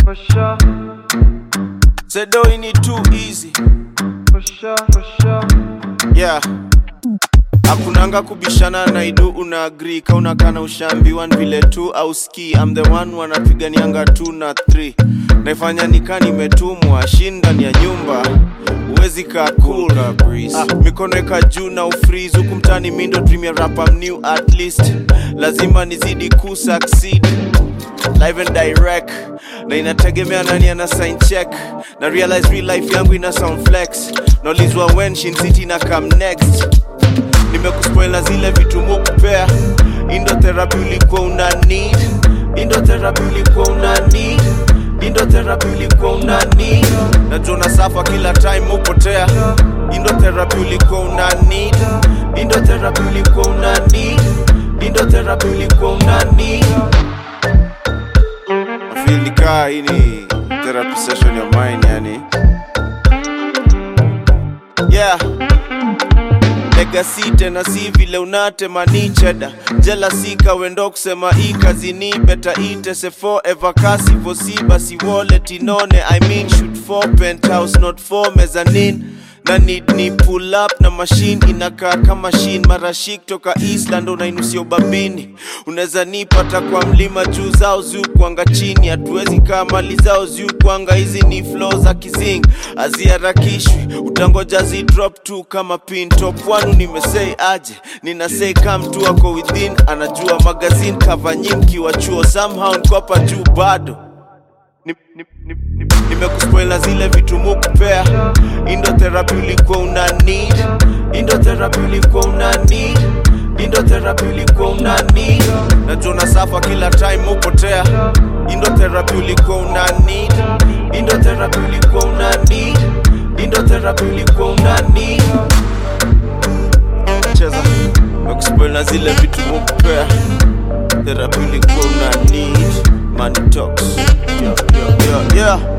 For sure, Sedo ini too easy for sure, for sure. yeah hakunanga kubishana na idu una agree ka unakana ushaambiwa ni vile tu au ski I'm the one wanapiganianga 2 na 3 naifanya nika nimetumwa shinda ni ya nyumba uwezi kaa cool ah, mikono eka juu na ufreeze huku mtani mindo dream ya rap I'm new at least lazima nizidi ku succeed live and direct na inategemea nani ana sign check na realize real life yangu ina sound flex naulizwa when Shin City na come next nimekuspoil na zile vitu mukupea indo therapy ulikuwa una need indo therapy ulikuwa una need indo therapy ulikuwa una need najua unasafa kila time mupotea indo therapy ulikuwa una need indo therapy ulikuwa una need indo therapy ulikuwa una need feel kaa hii ni therapy session ya mine yani yeah legacy tena si vile unatema ni cheda jealousy kawendo kusema hii kazi ni beta itese forever kasi vosi basi wallet inone i mean shoot for penthouse not for mezzanine na need ni pull up na machine inakaa kama machine marashik toka Eastland unainusia ubabini unaweza nipata kwa mlima juu zao zuu kwanga chini hatuwezi kaa mali zao zuu kwanga hizi ni flow za kizing haziharakishwi utangoja zi drop tu kama pin top one nimesei aje nina say come tu ako within anajua magazine cover nyingi wa chuo somehow niko hapa juu bado ni, ni, ni, ni, nimekuspoil na zile vitu mukupea indo therapy ulikuwa una need indo therapy ulikuwa una need indo therapy ulikuwa una need najua unasafa kila time mupotea indo therapy ulikuwa una need indo therapy ulikuwa una need indo therapy ulikuwa una need cheza nimekuspoil na zile vitu mukupea therapy ulikuwa una need money talks yeah, yeah, yeah, yeah.